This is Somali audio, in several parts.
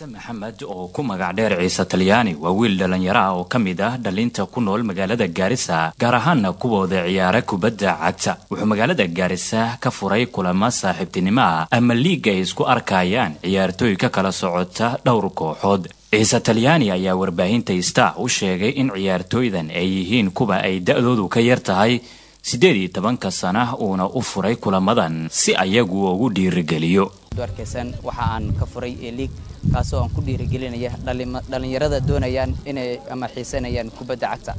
ciise maxamed oo ku magac dheer ciise talyaani waa wiil dhallinyaro ah oo ka mid ah dhalinta ku nool magaalada gaarisa gaar ahaana kuwooda ciyaara kubadda cagta wuxuu magaalada gaarisa ka furay kulamo saaxiibtinimo ah ama liiga ay isku arkayaan ciyaartooy ka kala socota dhowr kooxood ciise talyaani ayaa warbaahinta star u sheegay in ciyaartooydan ay yihiin kuwa ay da-doodu ka yar tahay siddeed iyo tobanka sana uuna u furay kulamadan si ayagu ugu dhiirigeliyo arkeysan waxa aan ka furay liig kaasoo aan ku dhiirigelinaya dhallinyarada doonayaan inay ama xiisanayaan kubadda cagta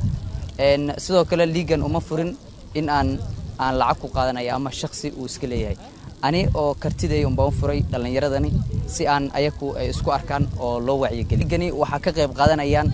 sidoo kale liigan uma furin in aan aan lacag ku qaadanaya ama shaksi uu iska leeyahay ani oo kartiday unbaan u furay dhallinyaradani si aan ayaku isku arkaan oo loo wacyigeliyo liigani waxaa ka qayb qaadanayaan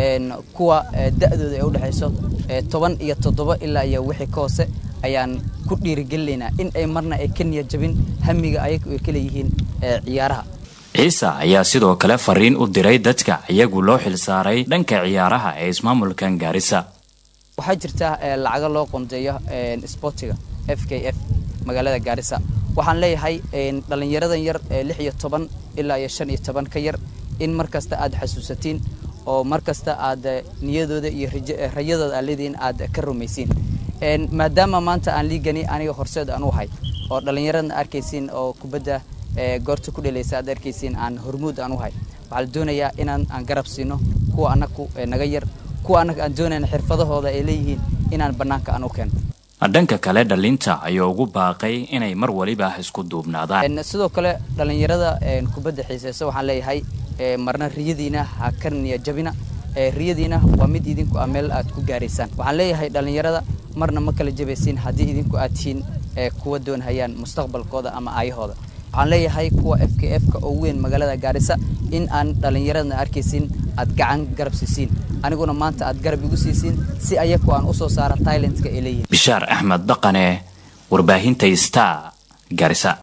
kuwa da-dooda ay udhexayso toban iyo toddoba ilaa iyo wixii ka hoose ayaan ku dhiirigelinaynaa in ay marna ay ka niya jabin hamiga ayagu ay ka leeyihiin ciyaaraha ciise ayaa sidoo kale fariin u diray dadka iyagu loo xilsaaray dhanka ciyaaraha ee ismaamulkan gaarisa waxaa jirta lacago loo qondeeyo sportiga f k f magaalada gaarisa waxaan leeyahay dhallinyaradan yar lix iyo toban ilaa iyo shan iyo toban ka yar in mar kasta aad xasuusatiin oo mar kasta aad niyadooda iyo rayadooda aad leedihiin aad ka rumaysiin maadaama maanta aan liigani aniga horseed aan u ahay oo dhallinyaradna arkaysiin oo kubadda goorta ku dhelaysa aad arkaysiin aan hormuud aan u ahay waxaa la doonayaa inaan aan garab siino kuwa annagu naga yar kuwa annaga aan doonayna xirfadahooda ay leeyihiin inaan bannaanka aan u keeno dhanka kale dhalinta ayuu ugu baaqay inay mar waliba isku duubnaadaan sidoo kale dhallinyarada kubadda xiiseysa waxaan leeyahay marna riyadiina ha ka niya jabina riyadiina waa mid idinku ah meel aad ku gaaraysaan waxaan leeyahay dhallinyarada marna ma kala jabaysiin haddii idinku aad tihiin kuwa doonhayaan mustaqbalkooda ama aayahooda waxaan leeyahay kuwa f k f ka oo weyn magaalada gaarisa in aan dhallinyaradana arkaysiin aad gacan garab siisiin aniguna maanta aad garab igu siisiin si ayaku aan usoo saara tailentka ay leeyihin bishaar axmed dhaqane warbaahinta star gaarisa